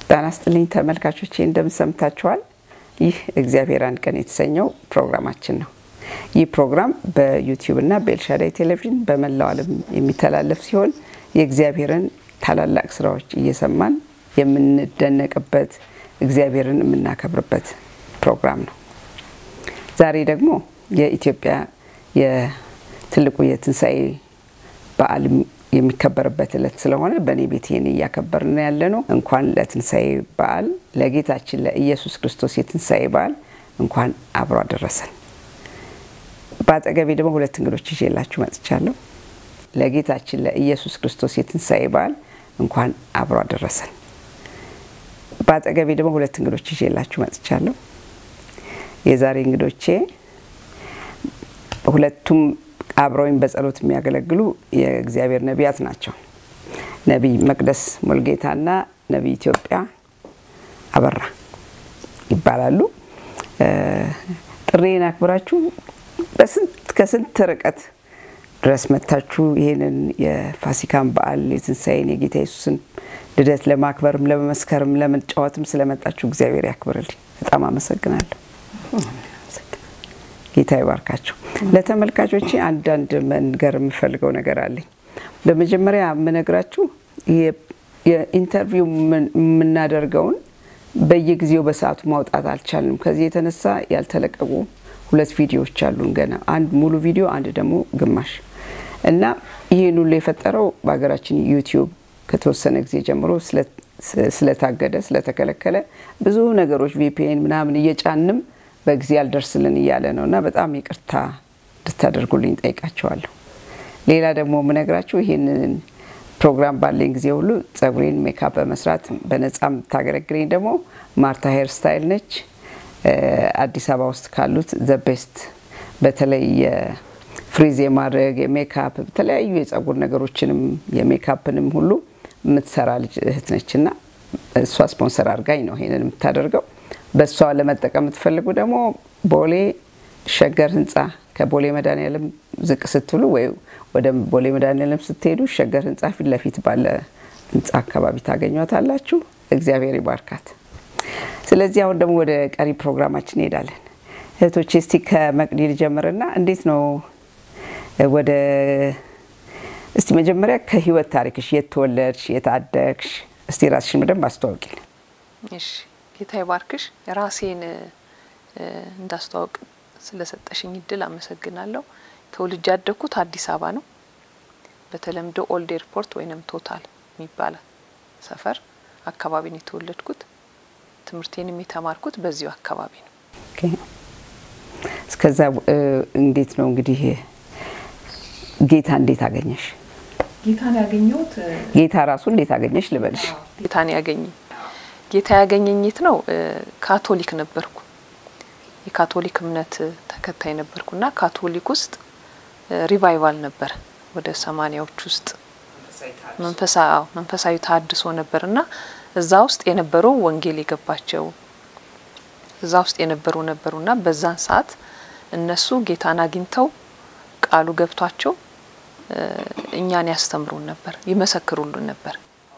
ጤና ይስጥልኝ ተመልካቾቼ፣ እንደምን ሰምታችኋል? ይህ እግዚአብሔር አንድ ቀን የተሰኘው ፕሮግራማችን ነው። ይህ ፕሮግራም በዩቲዩብ እና በኤልሻዳይ ቴሌቪዥን በመላው ዓለም የሚተላለፍ ሲሆን የእግዚአብሔርን ታላላቅ ስራዎች እየሰማን የምንደነቅበት እግዚአብሔርን የምናከብርበት ፕሮግራም ነው። ዛሬ ደግሞ የኢትዮጵያ የትልቁ የትንሣኤ በዓል የሚከበርበት ዕለት ስለሆነ በእኔ ቤት ይህን እያከበርን ያለ ነው። እንኳን ለትንሣኤ በዓል ለጌታችን ለኢየሱስ ክርስቶስ የትንሣኤ በዓል እንኳን አብሮ አደረሰን። በአጠገቤ ደግሞ ሁለት እንግዶች ይዤላችሁ መጥቻለሁ። ለጌታችን ለኢየሱስ ክርስቶስ የትንሣኤ በዓል እንኳን አብሮ አደረሰን። በአጠገቤ ደግሞ ሁለት እንግዶች ይዤላችሁ መጥቻለሁ። የዛሬ እንግዶቼ ሁለቱም አብረውኝ በጸሎት የሚያገለግሉ የእግዚአብሔር ነቢያት ናቸው። ነቢይ መቅደስ ሙልጌታና ነቢይ ኢትዮጵያ አበራ ይባላሉ። ጥሬን አክብራችሁ በስንት ከስንት ርቀት ድረስ መታችሁ ይህንን የፋሲካን በዓል የትንሣኤን የጌታ ኢየሱስን ልደት ለማክበርም ለመመስከርም ለመጫወትም ስለመጣችሁ እግዚአብሔር ያክብርልኝ። በጣም አመሰግናለሁ። ጌታ ይባርካቸው። ለተመልካቾቼ አንዳንድ መንገር የምፈልገው ነገር አለኝ። በመጀመሪያ የምነግራችሁ የኢንተርቪው የምናደርገውን በየጊዜው በሰዓቱ ማውጣት አልቻልንም። ከዚህ የተነሳ ያልተለቀቁ ሁለት ቪዲዮዎች አሉን ገና፣ አንድ ሙሉ ቪዲዮ፣ አንድ ደግሞ ግማሽ እና ይህን ሁሉ የፈጠረው በሀገራችን ዩቲዩብ ከተወሰነ ጊዜ ጀምሮ ስለታገደ ስለተከለከለ ብዙ ነገሮች ቪፒኤን ምናምን እየጫንም በጊዜ አልደርስልን እያለ ነው እና በጣም ይቅርታ እንድታደርጉልኝ ጠይቃቸዋለሁ። ሌላ ደግሞ የምነግራችሁ ይህንን ፕሮግራም ባለኝ ጊዜ ሁሉ ጸጉሬን ሜካፕ በመስራት በነጻ የምታገለግለኝ ደግሞ ማርታ ሄር ስታይል ነች። አዲስ አበባ ውስጥ ካሉት ዘ ቤስት በተለይ ፍሪዝ የማድረግ የሜካፕ የተለያዩ የጸጉር ነገሮችንም የሜካፕንም ሁሉ የምትሰራ ልጅ እህት ነች እና እሷ ስፖንሰር አድርጋኝ ነው ይሄንን የምታደርገው። በእሷ ለመጠቀም የምትፈልጉ ደግሞ ቦሌ ሸገር ህንፃ ከቦሌ መድኃኒዓለም ዝቅ ስትሉ ወይ ወደ ቦሌ መድኃኒዓለም ስትሄዱ ሸገር ህንፃ ፊት ለፊት ባለ ህንፃ አካባቢ ታገኟታላችሁ። እግዚአብሔር ይባርካት። ስለዚህ አሁን ደግሞ ወደ ቀሪ ፕሮግራማችን እንሄዳለን። እህቶቼ እስቲ ከመቅዲ ልጀምርና እንዴት ነው ወደ እስቲ መጀመሪያ ከህይወት ታሪክሽ የት ተወለድሽ፣ የት አደግሽ? እስቲ ራስሽን በደንብ አስተዋውቂልን። እሺ ጌታ ይባርክሽ። ራሴን እንዳስተዋውቅ ስለሰጠሽኝ እድል አመሰግናለሁ። ተወልጄ ያደግኩት አዲስ አበባ ነው። በተለምዶ ኦልድ ኤርፖርት ወይንም ቶታል የሚባል ሰፈር አካባቢ ነው የተወለድኩት። ትምህርቴንም የተማርኩት በዚሁ አካባቢ ነው። እስከዛ እንዴት ነው እንግዲህ ጌታ እንዴት አገኘሽ? ጌታን ያገኘሁት ጌታ ራሱ እንዴት አገኘሽ ልበልሽ? ጌታን ያገኘኝ ጌታ ያገኘኝ የት ነው? ካቶሊክ ነበርኩ። የካቶሊክ እምነት ተከታይ ነበርኩና ካቶሊክ ውስጥ ሪቫይቫል ነበር ወደ ሰማኒያዎች ውስጥ መንፈሳዊ ታድሶ ነበርና እዛ ውስጥ የነበሩ ወንጌል የገባቸው እዛ ውስጥ የነበሩ ነበሩና በዛን ሰዓት እነሱ ጌታን አግኝተው ቃሉ ገብቷቸው እኛን ያስተምሩን ነበር፣ ይመሰክሩልን ነበር።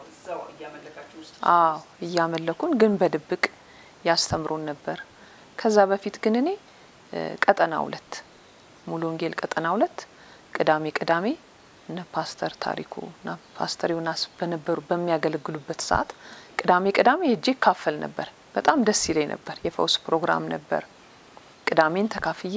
አዎ እያመለኩን ግን በድብቅ ያስተምሩን ነበር። ከዛ በፊት ግን እኔ ቀጠና ሁለት ሙሉ ወንጌል ቀጠና ሁለት ቅዳሜ ቅዳሜ እነ ፓስተር ታሪኩ እና ፓስተር ዮናስ በነበሩ በሚያገለግሉበት ሰዓት ቅዳሜ ቅዳሜ ሄጄ ካፈል ነበር። በጣም ደስ ይለኝ ነበር። የፈውስ ፕሮግራም ነበር። ቅዳሜን ተካፍዬ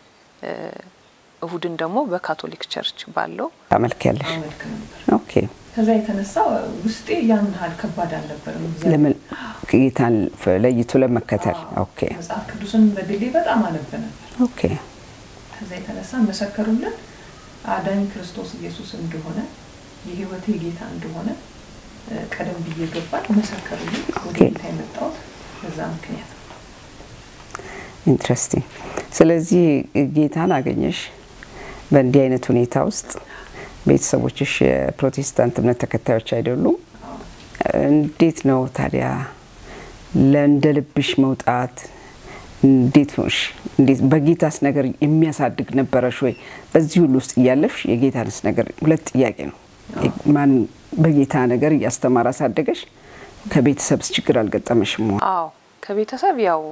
እሁድን ደግሞ በካቶሊክ ቸርች ባለው ታመልክ ያለሽ? ኦኬ። ከዛ የተነሳ ውስጤ ያን ያህል ከባድ አልነበርም። ለምን ጌታን ለይቶ ለመከተል? ኦኬ መጽሐፍ ቅዱስን በግሌ በጣም አነብ ነበር። ኦኬ። ከዛ የተነሳ መሰከሩልን አዳኝ ክርስቶስ ኢየሱስ እንደሆነ የህይወቴ ጌታ እንደሆነ ቀደም ብዬ ገባል መሰከሩልኝ። ወደ ጌታ የመጣሁት በዛ ምክንያት ነው። ኢንትረስቲንግ። ስለዚህ ጌታን አገኘሽ በእንዲህ አይነት ሁኔታ ውስጥ ቤተሰቦችሽ የፕሮቴስታንት እምነት ተከታዮች አይደሉም። እንዴት ነው ታዲያ ለእንደ ልብሽ መውጣት እንዴት ሆንሽ? እንዴት በጌታስ ነገር የሚያሳድግ ነበረሽ ወይ? በዚህ ሁሉ ውስጥ እያለፍሽ የጌታንስ ነገር ሁለት ጥያቄ ነው። ማን በጌታ ነገር እያስተማረ አሳደገሽ? ከቤተሰብስ ችግር አልገጠመሽም? አዎ ከቤተሰብ ያው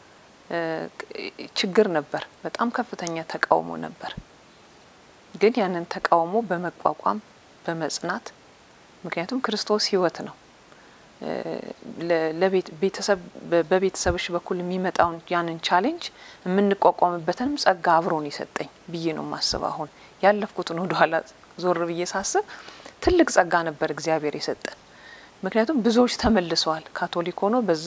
ችግር ነበር። በጣም ከፍተኛ ተቃውሞ ነበር። ግን ያንን ተቃውሞ በመቋቋም በመጽናት ምክንያቱም ክርስቶስ ሕይወት ነው። በቤተሰብሽ በኩል የሚመጣውን ያንን ቻሌንጅ የምንቋቋምበትንም ጸጋ አብሮን የሰጠኝ ብዬ ነው ማስብ። አሁን ያለፍኩትን ወደኋላ ዞር ብዬ ሳስብ ትልቅ ጸጋ ነበር እግዚአብሔር የሰጠን። ምክንያቱም ብዙዎች ተመልሰዋል። ካቶሊክ ሆኖ በዛ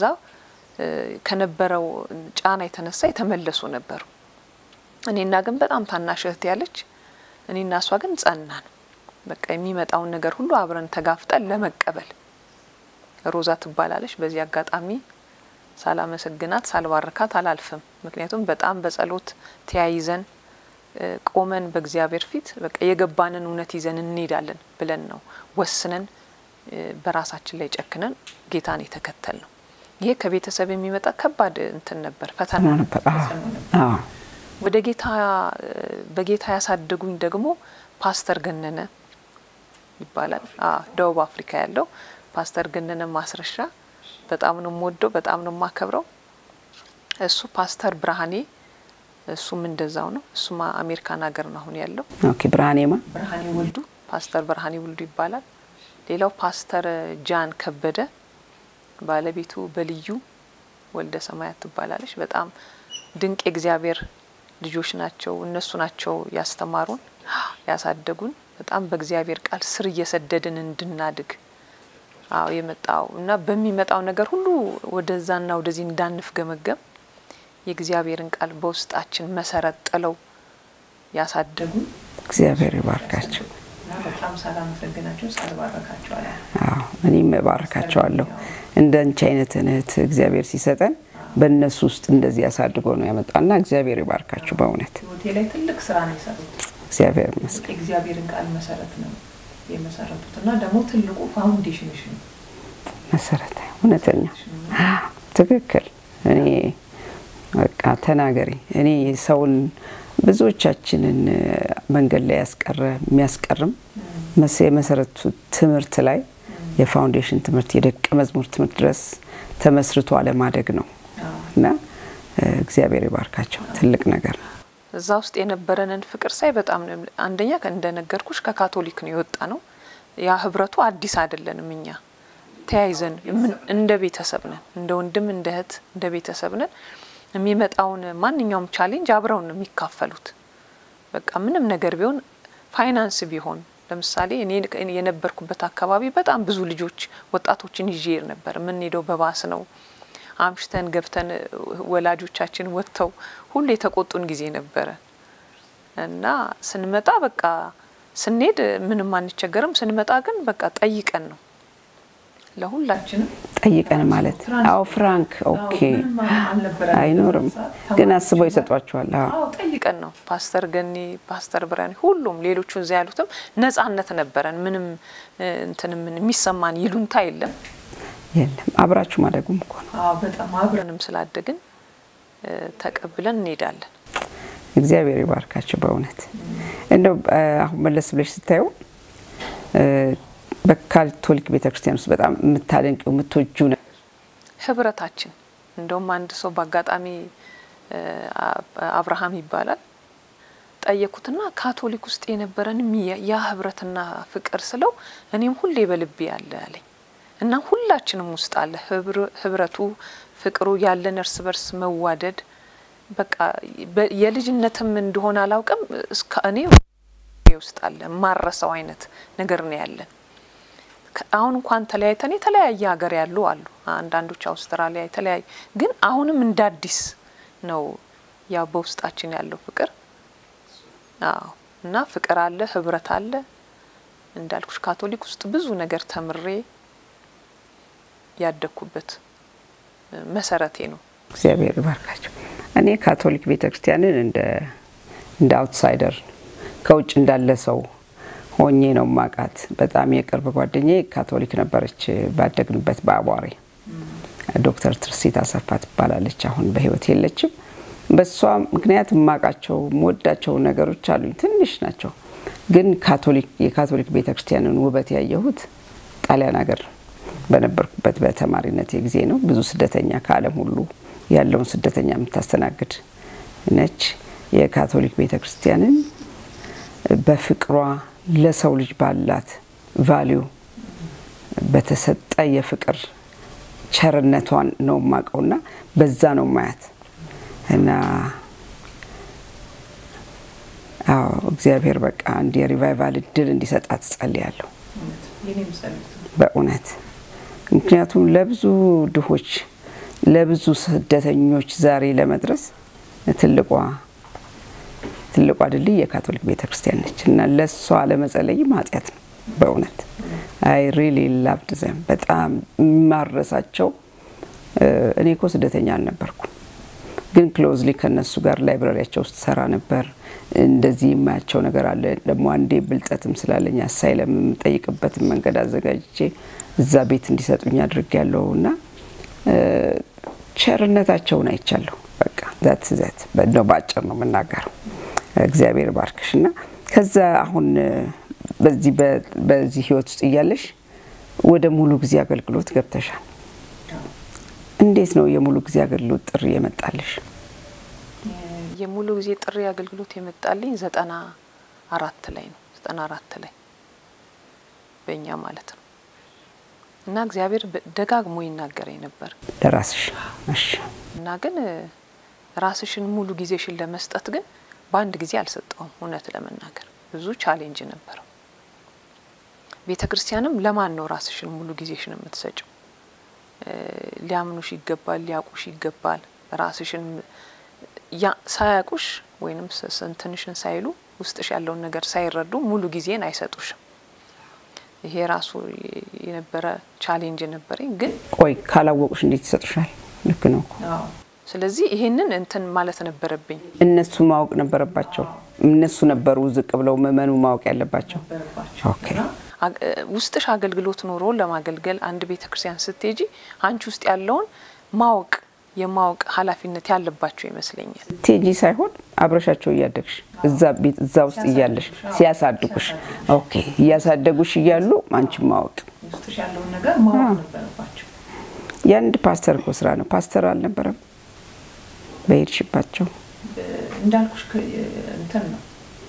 ከነበረው ጫና የተነሳ የተመለሱ ነበሩ። እኔና ግን በጣም ታናሽ እህት ያለች እኔና እሷ ግን ጸናን። በቃ የሚመጣውን ነገር ሁሉ አብረን ተጋፍጠን ለመቀበል ሮዛ ትባላለች። በዚህ አጋጣሚ ሳላመሰግናት ሳልባርካት አላልፍም። ምክንያቱም በጣም በጸሎት ተያይዘን ቆመን በእግዚአብሔር ፊት በቃ የገባንን እውነት ይዘን እንሄዳለን ብለን ነው ወስነን በራሳችን ላይ ጨክነን ጌታን የተከተል ነው። ይሄ ከቤተሰብ የሚመጣ ከባድ እንትን ነበር፣ ፈተና ነበር። ወደ ጌታ በጌታ ያሳደጉኝ ደግሞ ፓስተር ገነነ ይባላል። ደቡብ አፍሪካ ያለው ፓስተር ገነነ ማስረሻ በጣም ነው የምወደው፣ በጣም ነው የማከብረው። እሱ ፓስተር ብርሃኔ እሱም እንደዛው ነው። እሱም አሜሪካን ሀገር ነው አሁን ያለው። ኦኬ ብርሃኔማ ብርሃኔ ወልዱ ፓስተር ብርሃኔ ወልዱ ይባላል። ሌላው ፓስተር ጃን ከበደ ባለቤቱ በልዩ ወልደ ሰማያት ትባላለች። በጣም ድንቅ የእግዚአብሔር ልጆች ናቸው። እነሱ ናቸው ያስተማሩን፣ ያሳደጉን። በጣም በእግዚአብሔር ቃል ስር እየሰደድን እንድናድግ አዎ የመጣው እና በሚመጣው ነገር ሁሉ ወደዛና ወደዚህ እንዳንፍገመገም የእግዚአብሔርን ቃል በውስጣችን መሰረት ጥለው ያሳደጉን እግዚአብሔር ይባርካቸው። እና በጣም ሳላመሰግናቸው ሳልባረካቸው አላ አዎ እኔም እባርካቸዋለሁ። እንደ አንቺ አይነት እህት እግዚአብሔር ሲሰጠን በእነሱ ውስጥ እንደዚህ ያሳድጎ ነው ያመጣና እግዚአብሔር ይባርካችሁ። በእውነት ህይወቴ ላይ ትልቅ ስራ ነው የሰሩት። እግዚአብሔር ይመስገን። የእግዚአብሔርን ቃል መሰረት ነው የመሰረቱት እና ደግሞ ትልቁ ፋውንዴሽንሽ ነው። መሰረታዊ እውነተኛ ትክክል። እኔ በቃ ተናገሪ። እኔ ሰውን ብዙዎቻችንን መንገድ ላይ ያስቀረ የሚያስቀርም የመሰረቱ ትምህርት ላይ የፋውንዴሽን ትምህርት የደቀ መዝሙር ትምህርት ድረስ ተመስርቶ አለማደግ ነው እና እግዚአብሔር ይባርካቸው። ትልቅ ነገር ነው። እዛ ውስጥ የነበረንን ፍቅር ሳይ በጣም ነው አንደኛ እንደነገርኩሽ ከካቶሊክ ነው የወጣ ነው። ያ ህብረቱ አዲስ አይደለንም። እኛ ተያይዘን እንደ ቤተሰብ ነን፣ እንደ ወንድም እንደ እህት እንደ ቤተሰብ ነን። የሚመጣውን ማንኛውም ቻሌንጅ አብረው ነው የሚካፈሉት። በቃ ምንም ነገር ቢሆን ፋይናንስ ቢሆን ለምሳሌ እኔ የነበርኩበት አካባቢ በጣም ብዙ ልጆች ወጣቶችን ይዤ ነበር። የምንሄደው በባስ ነው። አምሽተን ገብተን ወላጆቻችን ወጥተው ሁሉ የተቆጡን ጊዜ ነበረ እና ስንመጣ በቃ ስንሄድ ምንም አንቸገርም። ስንመጣ ግን በቃ ጠይቀን ነው ለሁላችንም ጠይቀን ማለት አዎ፣ ፍራንክ ኦኬ፣ አይኖርም ግን አስበው ይሰጧቸዋል። አዎ ጠይቀን ነው። ፓስተር ገኒ፣ ፓስተር ብርሃኔ፣ ሁሉም ሌሎቹ እዚያ ያሉትም ነጻነት ነበረን። ምንም እንትን ምን የሚሰማን ይሉንታ የለም የለም። አብራችሁ ማደጉም እኮ ነው። አዎ በጣም አብረን አብረንም ስላደግን ተቀብለን እንሄዳለን። እግዚአብሔር ይባርካቸው በእውነት እንደው አሁን መለስ ብለሽ ስታየው በካቶሊክ ቤተክርስቲያን ውስጥ በጣም የምታደንቂው የምትወጁ ነው ህብረታችን እንደውም አንድ ሰው በአጋጣሚ አብርሃም ይባላል ጠየኩትና ካቶሊክ ውስጥ የነበረንም ያ ህብረትና ፍቅር ስለው እኔም ሁሌ በልቤ ያለ አለኝ እና ሁላችንም ውስጥ አለ ህብረቱ፣ ፍቅሩ ያለን እርስ በርስ መዋደድ በቃ የልጅነትም እንደሆነ አላውቅም እስከ እኔ ውስጥ አለ ማረሰው አይነት ነገር ነው ያለን። አሁን እንኳን ተለያይተን የተለያየ ሀገር ያሉ አሉ። አንዳንዶች አውስትራሊያ የተለያዩ ግን አሁንም እንደ አዲስ ነው ያው በውስጣችን ያለው ፍቅር። አዎ እና ፍቅር አለ፣ ህብረት አለ። እንዳልኩሽ ካቶሊክ ውስጥ ብዙ ነገር ተምሬ ያደግኩበት መሰረቴ ነው። እግዚአብሔር ይባርካቸው። እኔ ካቶሊክ ቤተክርስቲያንን እንደ እንደ አውትሳይደር ከውጭ እንዳለ ሰው ሆኜ ነው ማቃት። በጣም የቅርብ ጓደኛዬ ካቶሊክ ነበረች። ባደግንበት በአቧሬ ዶክተር ትርሲት አሰፋ ትባላለች። አሁን በህይወት የለችም። በሷ ምክንያት የማውቃቸው የምወዳቸው ነገሮች አሉኝ። ትንሽ ናቸው፣ ግን ካቶሊክ የካቶሊክ ቤተክርስቲያንን ውበት ያየሁት ጣሊያን ሀገር ነው። በነበርኩበት በተማሪነት ጊዜ ነው። ብዙ ስደተኛ ከዓለም ሁሉ ያለውን ስደተኛ የምታስተናግድ ነች። የካቶሊክ ቤተ ክርስቲያንን በፍቅሯ ለሰው ልጅ ባላት ቫሊዩ በተሰጠ የፍቅር ቸርነቷን ነው የማውቀውና በዛ ነው ማያት እና አዎ እግዚአብሔር በቃ አንድ የሪቫይቫል እድል እንዲሰጣት ጸልያለሁ የኔም ጸሎት ነው። በእውነት ምክንያቱም ለብዙ ድሆች ለብዙ ስደተኞች ዛሬ ለመድረስ ትልቋ ትልቋ ድልድይ የካቶሊክ ቤተ ክርስቲያን ነች እና ለእሷ ለመጸለይም ኃጢአት ነው በእውነት አይ ሪሊ ላቭድ ዘም በጣም የማረሳቸው እኔ እኮ ስደተኛ አልነበርኩም ግን ክሎዝሊ ከነሱ ጋር ላይብራሪያቸው ውስጥ ሰራ ነበር። እንደዚህ የማያቸው ነገር አለ። ደግሞ አንዴ ብልጠትም ስላለኝ አሳይለም የምጠይቅበትን መንገድ አዘጋጅቼ እዛ ቤት እንዲሰጡኝ አድርጌያለሁ እና ቸርነታቸውን አይቻለሁ። በቃ ዛት ዛት ነው በአጭር ነው የምናገረው። እግዚአብሔር ባርክሽ እና ከዛ አሁን በዚህ በዚህ ህይወት ውስጥ እያለሽ ወደ ሙሉ ጊዜ አገልግሎት ገብተሻል። እንዴት ነው የሙሉ ጊዜ አገልግሎት ጥሪ የመጣልሽ? የሙሉ ጊዜ ጥሪ አገልግሎት የመጣልኝ ዘጠና አራት ላይ ነው። ዘጠና አራት ላይ በእኛ ማለት ነው እና እግዚአብሔር ደጋግሞ ይናገረኝ ነበር ለራስሽ እሺ። እና ግን ራስሽን ሙሉ ጊዜሽን ለመስጠት ግን በአንድ ጊዜ አልሰጠውም። እውነት ለመናገር ብዙ ቻሌንጅ ነበረው። ቤተ ክርስቲያንም ለማን ነው ራስሽን ሙሉ ጊዜሽን የምትሰጭው? ሊያምኑሽ ይገባል፣ ሊያውቁሽ ይገባል። ራስሽን ሳያውቁሽ ወይንም ስንትንሽን ሳይሉ ውስጥሽ ያለውን ነገር ሳይረዱ ሙሉ ጊዜን አይሰጡሽም። ይሄ ራሱ የነበረ ቻሌንጅ ነበረኝ። ግን ቆይ ካላወቁሽ እንዴት ይሰጡሻል? ልክ ነው እኮ። አዎ ስለዚህ ይሄንን እንትን ማለት ነበረብኝ። እነሱ ማወቅ ነበረባቸው። እነሱ ነበሩ ዝቅ ብለው ምእመኑ ማወቅ ያለባቸው። ነበረባቸው ኦኬ። እና ውስጥሽ አገልግሎት ኖሮ ለማገልገል አንድ ቤተ ክርስቲያን ስትሄጂ አንቺ ውስጥ ያለውን ማወቅ የማወቅ ኃላፊነት ያለባቸው ይመስለኛል። ቴጂ ሳይሆን አብረሻቸው እያደግሽ እዛ ቤት እዛ ውስጥ እያለሽ ሲያሳድጉሽ፣ ኦኬ እያሳደጉሽ እያሉ አንቺ ማወቅ ውስጥሽ ያለውን ነገር ማወቅ ነበረባቸው። የአንድ ፓስተር እኮ ስራ ነው። ፓስተር አልነበረም በሄድሽባቸው እንዳልኩሽ ከ- እንትን ነው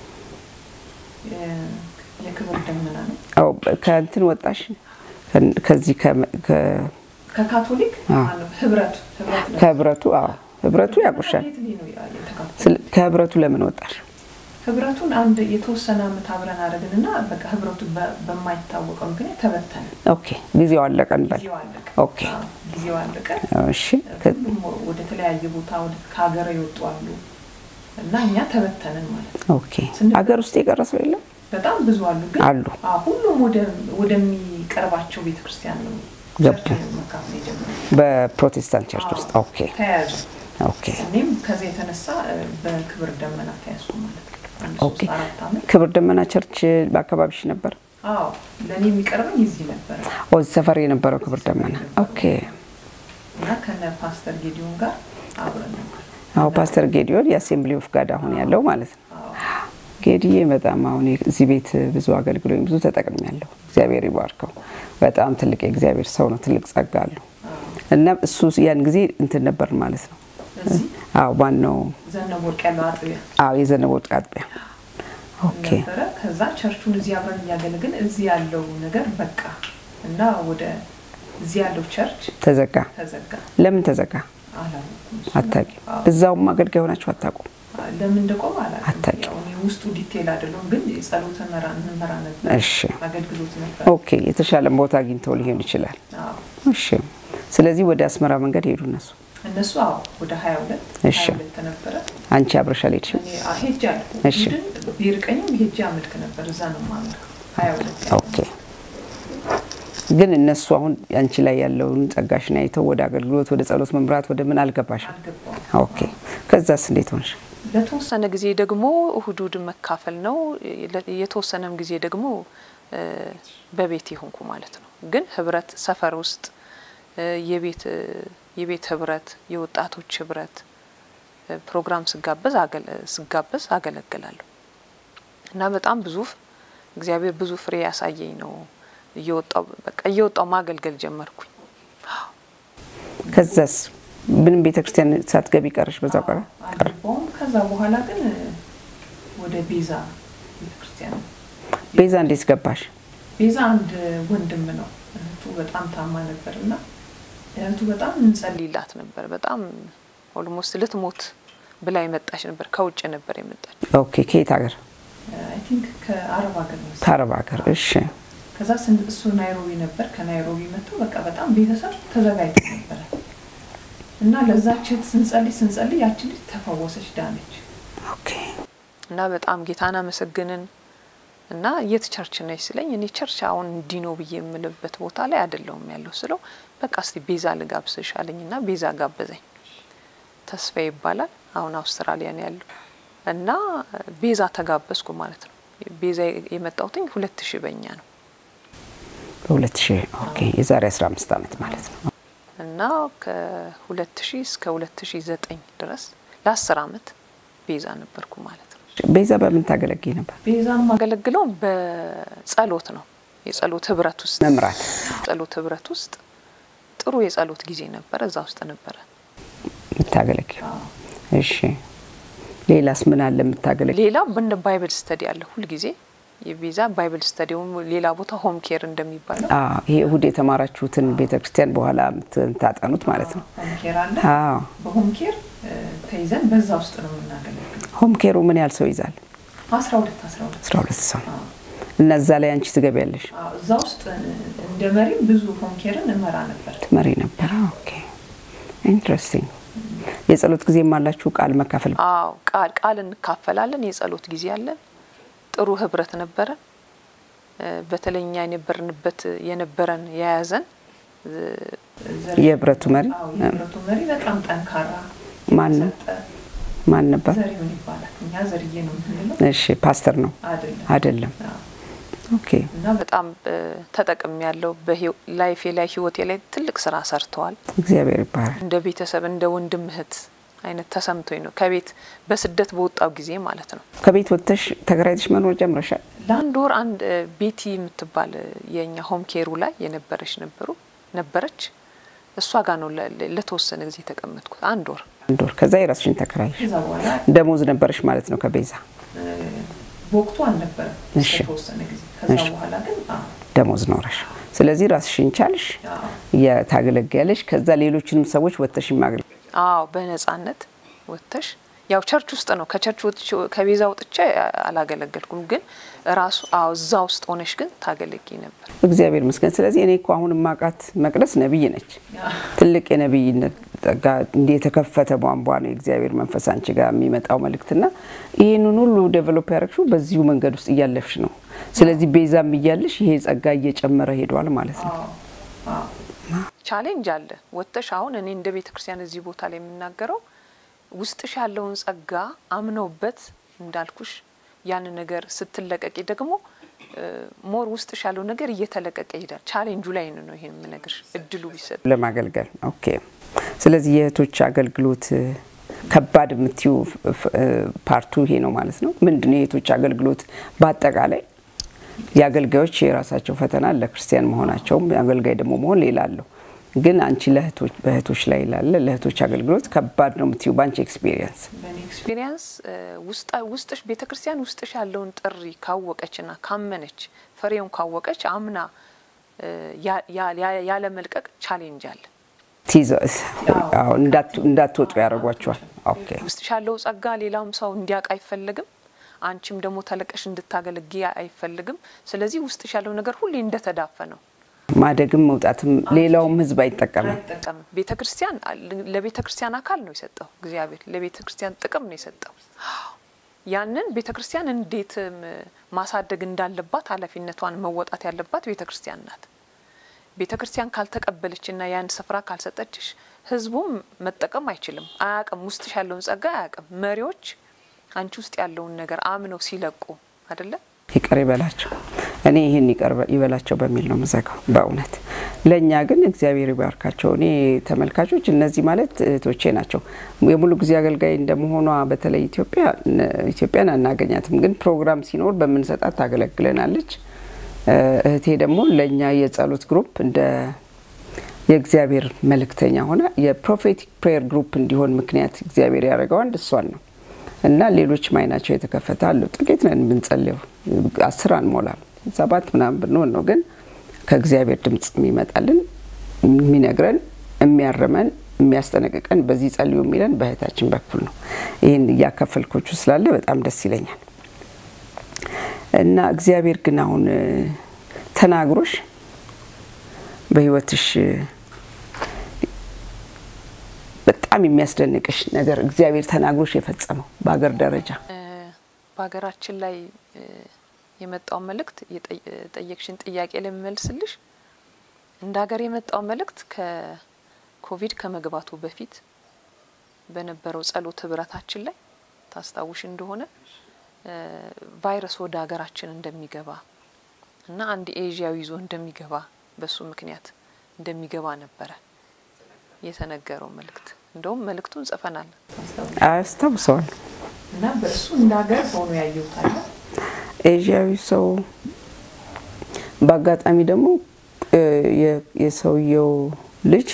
የ- የክብር ደመና ነው። አዎ ከእንትን ወጣሽ ከ- ከዚህ ከ- ከ- ከካቶሊክ አዎ። ማነው ህብረቱ ህብረት ነው። ከህብረቱ አዎ ህብረቱ ያውቁሻል። ከቤት ላይ ነው ያ- የተካፈለው። ስለ- ከህብረቱ ለምን ወጣሽ? ህብረቱን አንድ የተወሰነ አመት አብረን አደረግንና በቃ ህብረቱ በ- በማይታወቀው ምክንያት ተበተነ። ኦኬ ጊዜው አለቀ እንበል። ጊዜው አለቀ። ኦኬ አዎ፣ ጊዜው አለቀ። እሺ ከ- ሁሉም ወደ ተለያየ ቦታ ወደ ከሀገር የወጡ አሉ እና እኛ ተበተንን ማለት ነው። ኦኬ አገር ውስጥ የቀረ ሰው የለም? በጣም ብዙ አሉ ግን አሉ። አዎ፣ ሁሉም ወደ- ወደሚቀርባቸው ቤተክርስቲያን ነው ገቡ። ቸርች መካፈል የጀመረው። በፕሮቴስታንት ቸርች ውስጥ ኦኬ ተያያዙ። ኦኬ እኔም ከዚህ የተነሳ እ፣ በክብር ደመና ተያዝኩ ማለት ነው። አንድ ኦኬ ሶስት አራት አመት ክብር ደመና ቸርች በአካባቢሽ ነበር? አዎ ለእኔ የሚቀርበኝ እዚህ ነበረ ኦ ሰፈር የነበረው ክብር ደመና ኦኬ። እና ከነ ፓስተር ጌዲዮን ጋር አብረን ነበር። አዎ ፓስተር ጌዲዮን የአሴምብሊ ኦፍ ጋድ አሁን ያለው ማለት ነው። አዎ ጌዲዬ በጣም አሁን እዚህ ቤት ብዙ አገልግሎኝ ብዙ ተጠቅሜያለሁ። እግዚአብሔር ይባርከው። በጣም ትልቅ የእግዚአብሔር ሰው ነው። ትልቅ ጸጋ አለው እና እሱ ያን ጊዜ እንትን ነበር ማለት ነው። እዚህ አዎ ዋናው ዘነበ ወርቅ ያለው አጥቢያ አዎ የዘነበ ወርቅ አጥቢያ ኦኬ ነበረ። ከዛ ቸርቹን እዚህ አብረን እያገለግን እዚህ ያለው ነገር በቃ እና ወደ እዚህ ያለው ቸርች ተዘጋ። ተዘጋ። ለምን ተዘጋ? አላወኩም። እሱን። አታውቂም? አዎ። እዛውም አገልጋይ ሆናችሁ አታውቁም? ለምን እንደቆመ አላውቅም። አታውቂም? ያው እኔ ውስጡ ዲቴል አይደለሁም፣ ግን የጸሎት መራ እንመራ ነበር። እሺ አገልግሎት ነበር። ኦኬ የተሻለ ቦታ አግኝተው ሊሆን ይችላል። አዎ። እሺ ስለዚህ ወደ አስመራ መንገድ ሄዱ እነሱ። እነሱ አዎ ወደ 22 እሺ። 22 ነበረ። አንቺ አብረሽ አልሄድሽም? እኔ አ- ሄጃለሁ። እሺ። ግን ቢርቀኝም ሄጄ አመልክ ነበር። እዛ ነው የማመልከው። 22 ኦኬ ግን እነሱ አሁን አንቺ ላይ ያለውን ጸጋሽን አይተው ወደ አገልግሎት፣ ወደ ጸሎት መምራት፣ ወደ ምን አልገባሽም? አልገባውም። ኦኬ ከዛስ እንዴት ሆንሽ? ለተወሰነ ጊዜ ደግሞ እሁድ እሁድ መካፈል ነው። ለ- የተወሰነም ጊዜ ደግሞ እ፣ በቤት የሆንኩ ማለት ነው። ግን ህብረት ሰፈር ውስጥ እ፣ የቤት እ፣ የቤት ህብረት፣ የወጣቶች ህብረት እ፣ ፕሮግራም ስጋበዝ አገለ- ስጋበዝ አገለግላለሁ እና በጣም ብዙ ፍ- እግዚአብሔር ብዙ ፍሬ ያሳየኝ ነው እየወጣው በቃ እየወጣው ማገልገል ጀመርኩኝ። ከዛስ ምንም ቤተክርስቲያን ሳትገቢ ቀረሽ? በዛው ቀረ ቀረ። አልገባውም። ከዛ በኋላ ግን ወደ ቤዛ ቤተክርስቲያን ቤዛ እንዴት ገባሽ? ቤዛ አንድ ወንድም ነው። እህቱ በጣም ታማ ነበር እና እህቱ በጣም እንጸልይ ሊላት ነበር በጣም ኦልሞስት ልትሞት ብላ የመጣች ነበር። ከውጭ ነበር የመጣች። ኦኬ ከየት ሀገር? አይ ቲንክ ከአረብ ሀገር ነው። ከአረብ ሀገር። እሺ ከዛ ስን- እሱ ናይሮቢ ነበር። ከናይሮቢ መጥቶ በቃ በጣም ቤተሰብ ተዘጋጅቶ ነበረ እና ለዛች እህት ስንጸልይ ስንጸልይ ያቺ ልጅ ተፈወሰች፣ ዳነች። ኦኬ እና በጣም ጌታን አመሰግንን እና የት ቸርች ነች ስለኝ እኔ ቸርች አሁን እንዲህ ነው ብዬ የምልበት ቦታ ላይ አይደለሁም ያለው ስለው በቃ እስቲ ቤዛ ልጋብዝሽ አለኝ እና ቤዛ ጋበዘኝ። ተስፋ ይባላል አሁን አውስትራሊያ ነው ያለው እና ቤዛ ተጋበዝኩ ማለት ነው። ቤዛ የመጣሁትኝ ሁለት ሺህ በኛ ነው በሁለት ሺህ ኦኬ የዛሬ 15 ዓመት ማለት ነው። እና ከሁለት ሺህ እስከ ሁለት ሺህ ዘጠኝ ድረስ ለአስር አመት ቤዛ ነበርኩ ማለት ነው። ቤዛ በምን ታገለግይ ነበር? ቤዛን ማገለግለው በጸሎት ነው። የጸሎት ህብረት ውስጥ መምራት ጸሎት ህብረት ውስጥ ጥሩ የጸሎት ጊዜ ነበረ። እዛ ውስጥ ነበረ። የምታገለግዩ። እሺ ሌላስ ምን አለ የምታገለግዩ? ሌላ እንደ ባይብል ስተዲ አለ ሁልጊዜ የቤዛ ባይብል ስተዲውም ሌላ ቦታ ሆም ኬር እንደሚባለው አዎ ይሄ እሁድ የተማራችሁትን ቤተክርስቲያን በኋላ የምታጠኑት ማለት ነው። ሆም ኬር አለ። አዎ በሆም ኬር እ፣ ተይዘን በዛ ውስጥ ነው የምናገለግለው። ሆም ኬሩ ምን ያህል ሰው ይዛል? አስራ ሁለት አስራ ሁለት 12 ሰው እና እዛ ላይ አንቺ ትገቢያለሽ? አዎ፣ እዛ ውስጥ እ፣ እንደ መሪ ብዙ ሆም ኬርን እመራ ነበር። ትመሪ ነበር? ኦኬ ኢንትረስቲንግ። የጸሎት ጊዜም አላችሁ ቃል መካፈል? አዎ ቃል ቃል እንካፈላለን። የጸሎት ጊዜ አለን። ጥሩ ህብረት ነበረን። እ፣ በተለይ እኛ የነበርንበት የነበረን የያዘን እ፣ ዘሪ- የህብረቱ መሪ አዎ፣ የህብረቱ መሪ በጣም ጠንካራ ማን ነው? ሰጠ ማን ነበር? ዘሪሁን ይባላል። እኛ ዘርዬ ነው የምንለው እሺ ፓስተር ነው አይደለም። አይደለም? አዎ። ኦኬ እና በጣም ተጠቅም ያለው በላይፌ ላይ ህይወቴ ላይ ትልቅ ስራ ሰርተዋል። እግዚአብሔር ይባላል። እንደ ቤተሰብ እንደ ወንድም እህት አይነት ተሰምቶኝ ነው ከቤት በስደት በወጣው ጊዜ ማለት ነው። ከቤት ወጥተሽ ተከራይተሽ መኖር ጀምረሻል? ለአንድ ወር አንድ እ፣ ቤቲ የምትባል እ፣ የእኛ ሆም ኬሩ ላይ የነበረች ነበሩ ነበረች እሷ ጋር ነው ለ- ለ- ለተወሰነ ጊዜ የተቀመጥኩት አንድ ወር። አንድ ወር። ከዛ የራስሽን ተከራይሽ። ከዛ በኋላ ደሞዝ ነበረሽ ማለት ነው ከቤዛ እ፣ በወቅቱ አልነበረም እሺ። የተወሰነ ጊዜ። ከዛ እሺ። በኋላ ግን አዎ፣ ደሞዝ ኖረሽ። ስለዚህ ራስሽን ቻልሽ፣ አዎ፣ የታገለግያለሽ። ከዛ ሌሎችንም ሰዎች ወጥተሽ ማገልገል አዎ በነጻነት ወጥተሽ ያው ቸርች ውስጥ ነው። ከቸርች ወጥቼ ከቤዛ ወጥቼ አላገለገልኩም፣ ግን ራሱ አዎ እዛ ውስጥ ሆነሽ ግን ታገለጊ ነበር። እግዚአብሔር ይመስገን። ስለዚህ እኔ እኮ አሁን ማቃት መቅደስ ነቢይ ነች። አዎ። ትልቅ የነቢይነት ጸጋ እንዲህ የተከፈተ ቧንቧ ነው የእግዚአብሔር መንፈስ አንቺ ጋር የሚመጣው መልእክትና ይህንን ሁሉ ዴቨሎፕ ያደረግሽው በዚሁ መንገድ ውስጥ እያለፍሽ ነው። ስለዚህ ቤዛም እያለሽ ይሄ ጸጋ እየጨመረ ሄዷል ማለት ነው። አዎ፣ አዎ። ቻሌንጅ አለ ወጥተሽ አሁን እኔ እንደ ቤተ ክርስቲያን እዚህ ቦታ ላይ የምናገረው ውስጥሽ ያለውን ጸጋ አምነውበት እንዳልኩሽ ያን ነገር ስትለቀቂ ደግሞ ሞር ውስጥሽ ያለው ነገር እየተለቀቀ ይሄዳል። ቻሌንጁ ላይ ነው ይሄን የምነግርሽ እድሉ ቢሰጥ ለማገልገል ኦኬ። ስለዚህ የእህቶች አገልግሎት እ፣ ከባድ የምትዩ ፓርቱ ይሄ ነው ማለት ነው። ምንድን ነው የእህቶች አገልግሎት በአጠቃላይ የአገልጋዮች የራሳቸው ፈተና ለክርስቲያን መሆናቸውም አገልጋይ ደግሞ መሆን ሌላ አለው። ግን አንቺ ለእህቶች በእህቶች ላይ ላለ ለእህቶች አገልግሎት ከባድ ነው የምትዩ በአንቺ ኤክስፒሪየንስ በእኔ ኤክስፒሪየንስ ውስጥሽ ቤተ ክርስቲያን ውስጥሽ ያለውን ጥሪ ካወቀችና ካመነች ፍሬውን ካወቀች አምና እ፣ ያ- ያ- ያ- ያለ መልቀቅ ቻሌንጅ አለ። እንዳትወጡ ያደርጓቸዋል። ኦኬ ውስጥሽ ያለው ጸጋ ሌላውም ሰው እንዲያውቅ አይፈልግም። አንቺም ደግሞ ተለቀሽ እንድታገለጊ አይፈልግም። ስለዚህ ውስጥሽ ያለው ነገር ሁሌ እንደተዳፈነው ማደግም መውጣትም ሌላውም ህዝብ አይጠቀምም። አይጠቀምም። ቤተ ክርስቲያን ለቤተ ክርስቲያን አካል ነው የሰጠው እግዚአብሔር ለቤተ ክርስቲያን ጥቅም ነው የሰጠው። ያንን ቤተ ክርስቲያን እንዴት ም፣ ማሳደግ እንዳለባት ኃላፊነቷን መወጣት ያለባት ቤተ ክርስቲያን ናት። ቤተ ክርስቲያን ካልተቀበለችና ያን ስፍራ ካልሰጠችሽ ህዝቡም መጠቀም አይችልም፣ አያቅም። ውስጥሽ ያለውን ጸጋ አያቅም። መሪዎች አንቺ ውስጥ ያለውን ነገር አምነው ሲለቁ አይደለም ይቅር ይበላቸው። እኔ ይህን ይቅር ይበላቸው በሚል ነው ምዘጋው። በእውነት ለእኛ ግን እግዚአብሔር ይባርካቸው። እኔ ተመልካቾች እነዚህ ማለት እህቶቼ ናቸው። የሙሉ ጊዜ አገልጋይ እንደመሆኗ በተለይ ኢትዮጵያ ኢትዮጵያን አናገኛትም፣ ግን ፕሮግራም ሲኖር በምንሰጣት ታገለግለናለች። እህቴ ደግሞ ለእኛ የጸሎት ግሩፕ እንደ የእግዚአብሔር መልእክተኛ ሆነ የፕሮፌቲክ ፕሬየር ግሩፕ እንዲሆን ምክንያት እግዚአብሔር ያደረገው አንድ እሷን ነው እና ሌሎችም አይናቸው የተከፈተ አሉ። ጥቂት ነን የምንጸልየው፣ አስር አንሞላም፣ ሰባት ምናምን ብንሆን ነው። ግን ከእግዚአብሔር ድምፅ የሚመጣልን የሚነግረን፣ የሚያርመን፣ የሚያስጠነቅቀን በዚህ ጸልዩ የሚለን በእህታችን በኩል ነው። ይህን እያካፈልኮቹ ስላለ በጣም ደስ ይለኛል። እና እግዚአብሔር ግን አሁን ተናግሮሽ በህይወትሽ በጣም የሚያስደንቅሽ ነገር እግዚአብሔር ተናግሮሽ የፈጸመው በሀገር ደረጃ በሀገራችን ላይ የመጣው መልእክት የጠየቅሽን ጥያቄ ለሚመልስልሽ እንደ ሀገር የመጣው መልእክት ከኮቪድ ከመግባቱ በፊት በነበረው ጸሎት ህብረታችን ላይ ታስታውሽ እንደሆነ ቫይረስ ወደ ሀገራችን እንደሚገባ እና አንድ ኤዥያዊ ይዞ እንደሚገባ በሱ ምክንያት እንደሚገባ ነበረ የተነገረው መልእክት። እንደውም መልእክቱን ጽፈናል። አያስታውሰዋል እና በእሱ እንደ ሀገር ሆኖ ያየሁት አለ። ኤዥያዊ ሰው በአጋጣሚ ደግሞ የሰውየው ልጅ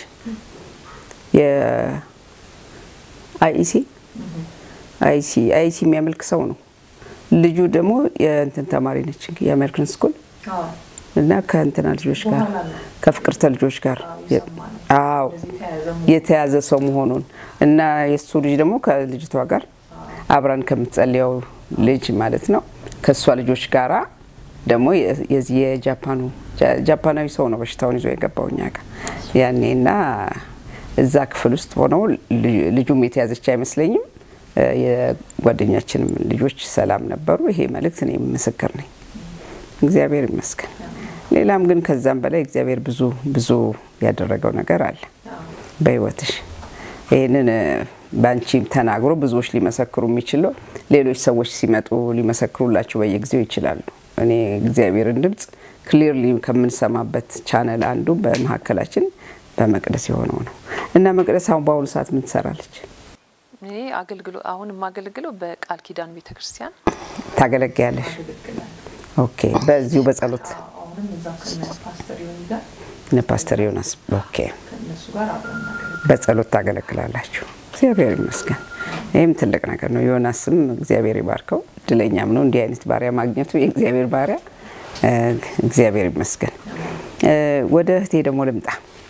የአይሲ አይሲ አይሲ የሚያመልክ ሰው ነው። ልጁ ደግሞ የእንትን ተማሪ ነች የአሜሪካን ስኩል እና ከእንትና ልጆች ጋር ከፍቅርተ ልጆች ጋር አዎ የተያዘ ሰው መሆኑን እና የእሱ ልጅ ደግሞ ከልጅቷ ጋር አብራን ከምትጸልየው ልጅ ማለት ነው ከእሷ ልጆች ጋራ ደግሞ የዚህ የጃፓኑ ጃፓናዊ ሰው ነው በሽታውን ይዞ የገባው እኛ ጋር ያኔ እና እዛ ክፍል ውስጥ ሆነው ልጁም የተያዘች አይመስለኝም። የጓደኛችንም ልጆች ሰላም ነበሩ። ይሄ መልእክት እኔ ምስክር ነኝ። እግዚአብሔር ይመስገን። ሌላም ግን ከዛም በላይ እግዚአብሔር ብዙ ብዙ ያደረገው ነገር አለ በህይወትሽ። ይህንን በአንቺ ተናግሮ ብዙዎች ሊመሰክሩ የሚችለው ሌሎች ሰዎች ሲመጡ ሊመሰክሩላችሁ በየጊዜው ይችላሉ። እኔ እግዚአብሔርን ድምፅ ክሊርሊ ከምንሰማበት ቻነል አንዱ በመካከላችን በመቅደስ የሆነው ነው እና መቅደስ አሁን በአሁኑ ሰዓት ምን ትሰራለች? እኔ አገልግሎ አሁን የማገለግለው በቃል ኪዳን ቤተ ክርስቲያን ታገለግያለሽ? ኦኬ። በዚሁ በጸሎት አሁንም እዛ ከነ ፓስተር ዮኒ ጋር እነ ፓስተር ዮናስ ኦኬ፣ ከእነሱ ጋር አብረን እናገለግላለን። በጸሎት ታገለግላላችሁ። እግዚአብሔር ይመስገን። ይህም ትልቅ ነገር ነው። ዮናስም እግዚአብሔር ይባርከው፣ እድለኛም ነው እንዲህ አይነት ባሪያ ማግኘቱ። የእግዚአብሔር ባሪያ እግዚአብሔር ይመስገን። ወደ እህቴ ደግሞ ልምጣ።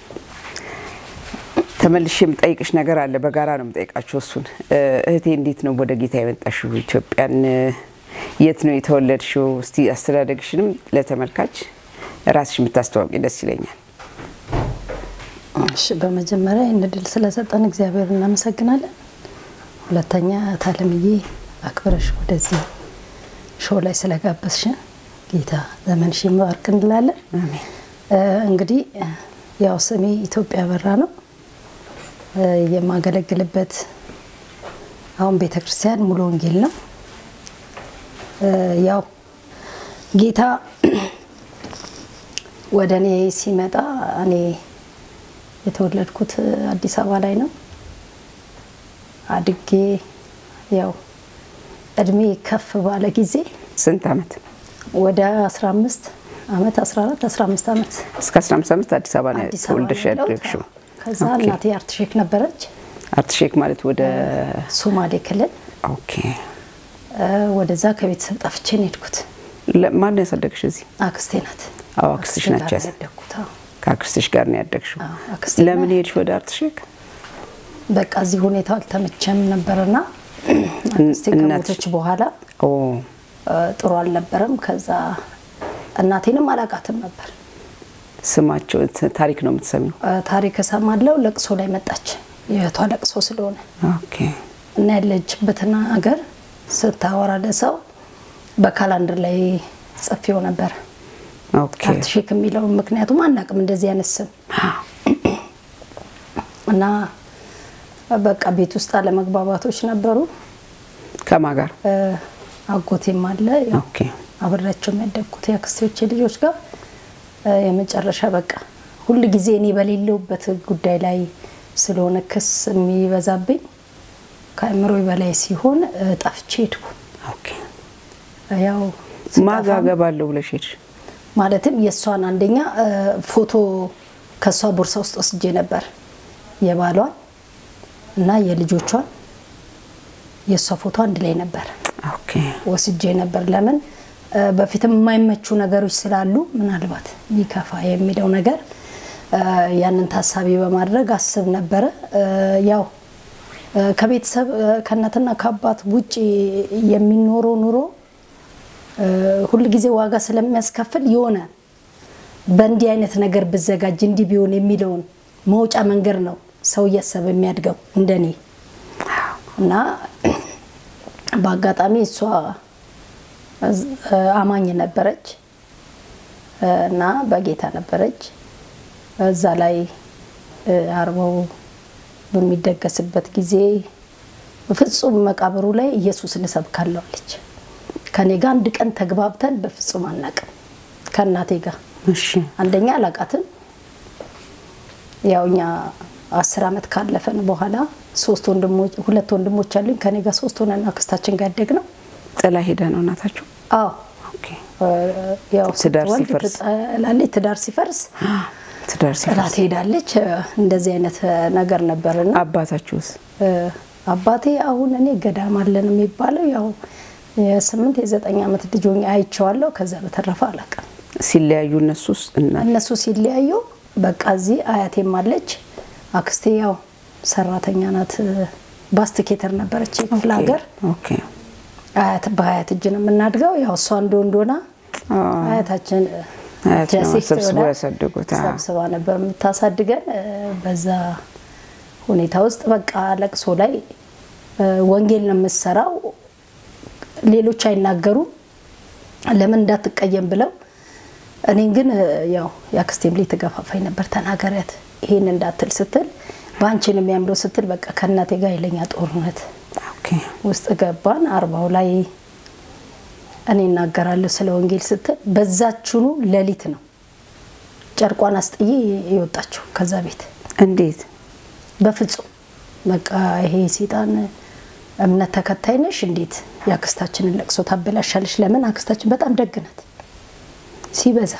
ተመልሼ የምጠይቅሽ ነገር አለ። በጋራ ነው የምጠይቃችሁ እሱን። እህቴ እንዴት ነው ወደ ጌታ የመጣሽው? ኢትዮጵያን የት ነው የተወለድሽው? እስቲ አስተዳደግሽንም ለተመልካች ራስሽ የምታስተዋውቂ ደስ ይለኛል። እሺ፣ በመጀመሪያ ይህን እድል ስለሰጠን እግዚአብሔር እናመሰግናለን። ሁለተኛ ታለምዬ አክብረሽ ወደዚህ ሾው ላይ ስለጋበዝሽን ጌታ ዘመንሽ ይባርክ እንላለን። አሜን። እንግዲህ ያው ስሜ ኢትዮጵያ በራ ነው። የማገለግልበት አሁን ቤተ ክርስቲያን ሙሉ ወንጌል ነው። ያው ጌታ ወደ እኔ ሲመጣ እኔ የተወለድኩት አዲስ አበባ ላይ ነው። አድጌ ያው እድሜ ከፍ ባለ ጊዜ ስንት ዓመት? ወደ 15 ዓመት 14 15 ዓመት እስከ 15 ዓመት አዲስ አበባ ነው አዲስ አበባ ተወልደሽ ነው ያለሁት። ያደግሽው? ከዛ ኦኬ። እናቴ አርትሼክ ነበረች አርትሼክ ማለት ወደ ሶማሌ ክልል ኦኬ። እ፣ ወደዛ ከቤተሰብ ጠፍቼ ነው የሄድኩት። ለ- ማን ነው ያሳደግሽ እዚህ? አክስቴ ናት። አዎ አክስትሽ አክስቴ ናቸው ጋር ያሳ- ያደግኩት። አዎ። ከአክስትሽ ጋር ነው ያደግሽው። አዎ፣ አክስቴ ለምን ናት። ሄድሽ ወደ አርትሼክ? በቃ እዚህ ሁኔታው አልተመቸም ነበርና አክስቴ እናትሽ- ከሞተች በኋላ ኦ እ፣ ጥሩ አልነበረም። ከዛ እናቴንም አላቃትም ነበር። ስማቸው ት- ታሪክ ነው የምትሰሚው? እ፣ ታሪክ እሰማለሁ። ለቅሶ ላይ መጣች። የእህቷ ለቅሶ ስለሆነ ኦኬ እና ያለችበትን ሀገር ስታወራ ለሰው በካላንደር ላይ ጽፌው ነበር ኦኬ አርትሼክ የሚለው ምክንያቱም አናቅም እንደዚህ አይነት ስም እና በቃ ቤት ውስጥ አለመግባባቶች ነበሩ። ከማን ጋር? እ፣ አጎቴም አለ ያው ኦኬ አብሬያቸው የሚያደግኩት የአክስቴዎቼ ልጆች ጋር እ፣ የመጨረሻ በቃ ሁል ጊዜ እኔ በሌለውበት ጉዳይ ላይ ስለሆነ ክስ የሚበዛብኝ ከአእምሮ በላይ ሲሆን እ፣ ጠፍቼ ሄድኩ። ኦኬ ያው ማጋ ስጠፋም ገባለሁ ብለሽ ሄድሽ? ማለትም የእሷን አንደኛ እ፣ ፎቶ ከእሷ ቦርሳ ውስጥ ወስጄ ነበር የባሏን እና የልጆቿን የእሷ ፎቶ አንድ ላይ ነበር ኦኬ ወስጄ ነበር። ለምን እ፣ በፊትም የማይመቹ ነገሮች ስላሉ ምናልባት ሚከፋ የሚለው ነገር እ፣ ያንን ታሳቢ በማድረግ አስብ ነበረ። እ፣ ያው እ፣ ከቤተሰብ እ፣ ከእናትና ከአባት ውጭ የሚኖረው ኑሮ እ፣ ሁል ጊዜ ዋጋ ስለሚያስከፍል የሆነ በእንዲህ አይነት ነገር ብዘጋጅ እንዲህ ቢሆን የሚለውን መውጫ መንገድ ነው ሰው እያሰበ የሚያድገው እንደኔ እና በአጋጣሚ እሷ እዝ- አማኝ ነበረች እ፣ እና በጌታ ነበረች። እዛ ላይ እ፣ አርባው በሚደገስበት ጊዜ በፍጹም መቃብሩ ላይ ኢየሱስን እሰብካለሁ አለች። ከኔ ጋር አንድ ቀን ተግባብተን በፍጹም አናቅም። ከእናቴ ጋር እሺ አንደኛ አላቃትም። ያው እኛ አስር ዓመት ካለፈን በኋላ ሶስት ወንድሞች ሁለት ወንድሞች አሉኝ። ከኔ ጋር ሶስት ሆነን አክስታችን ጋር ያደግ ነው። ጥላ ሄዳ ነው እናታችሁ? አዎ ኦኬ እ፣ ያው ትዳር ስትወልድ ሲፈርስ። ትጠላለች። ትዳር ሲፈርስ ትዳር ጥላ ሲፈርስ ትሄዳለች። እ፣ እንደዚህ አይነት እ፣ ነገር ነበርና አባታችሁስ? እ፣ አባቴ አሁን እኔ ገዳም አለን የሚባለው ያው የስምንት የዘጠኝ ዓመት ልጅ ሆኜ አይቼዋለሁ። ከዛ በተረፈ አላውቅም። ሲለያዩ እነሱስ እና እነሱ ሲለያዩ በቃ እዚህ አያቴም አለች። አክስቴ ያው ሰራተኛ ናት። ባስትኬተር ነበረች የክፍለ ሀገር ኦኬ አያት በአያት እጅ ነው የምናድገው። ያው እሷ እንደ ወንዶና አያታችን አያት ነው ሴት ሰብስበው ሆና ያሳደጉት። አዎ። ሰብስባ ነበር የምታሳድገን። እ፣ በዛ ሁኔታ ውስጥ በቃ ለቅሶ ላይ እ፣ ወንጌል ነው የምትሰራው። ሌሎች አይናገሩም ለምን እንዳትቀየም ብለው እኔን ግን እ፣ ያው የአክስቴም ልጅ ትገፋፋኝ ነበር። ተናገሪያት ይሄን እንዳትል ስትል በአንቺን የሚያምረው ስትል በቃ ከእናቴ ጋር ኃይለኛ ጦርነት ኦኬ ውስጥ ገባን። አርባው ላይ እኔ እናገራለሁ ስለ ወንጌል ስትል በዛችኑ ሌሊት ነው ጨርቋን አስጥዬ የወጣችው ከዛ ቤት። እንዴት? በፍጹም በቃ ይሄ ሴጣን እምነት ተከታይ ነሽ፣ እንዴት የአክስታችንን ለቅሶ ታበላሻለሽ? ለምን አክስታችን በጣም ደግ ናት ሲበዛ።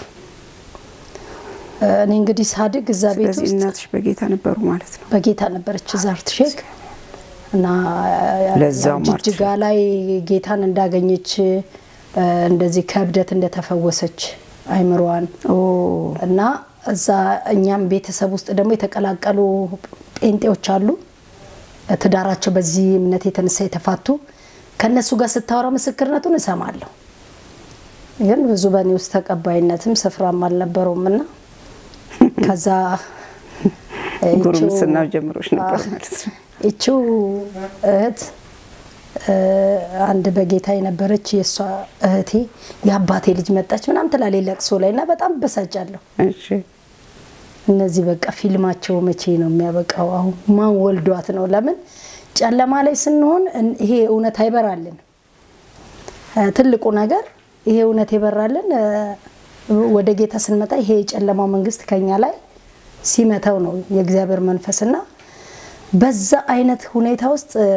እኔ እንግዲህ ሳድግ እዛ ቤት ስለዚህ ውስጥ እናትሽ በጌታ ነበሩ ማለት ነው። በጌታ ነበረች እዛ አርትሼክ እና ለዛውም ያው ጅጅጋ ላይ ጌታን እንዳገኘች እ፣ እንደዚህ ከእብደት እንደተፈወሰች አይምሮዋን ኦ እና እዛ እኛም ቤተሰብ ውስጥ ደግሞ የተቀላቀሉ ጴንጤዎች አሉ። ትዳራቸው በዚህ እምነት የተነሳ የተፋቱ ከእነሱ ጋር ስታወራ ምስክርነቱን እሰማለሁ። ግን ብዙ በእኔ ውስጥ ተቀባይነትም ስፍራም አልነበረውም እና ከዛ ይቺው- ጉርምስናው ጀምሮች ነበር አዎ። ማለት ነው። ይቺው እህት እ፣ አንድ በጌታ የነበረች የእሷ እህቴ የአባቴ ልጅ መጣች ምናምን ትላለች ለቅሶ ላይ እና በጣም በሳጫለሁ። እሺ እነዚህ በቃ ፊልማቸው መቼ ነው የሚያበቃው? አሁን ማን ወልዷት ነው? ለምን ጨለማ ላይ ስንሆን እን- ይሄ እውነት አይበራልን። እ፣ ትልቁ ነገር ይሄ እውነት የበራልን እ፣ ወደ ጌታ ስንመጣ ይሄ የጨለማው መንግስት ከኛ ላይ ሲመታው ነው የእግዚአብሔር መንፈስና በዛ አይነት ሁኔታ ውስጥ እ፣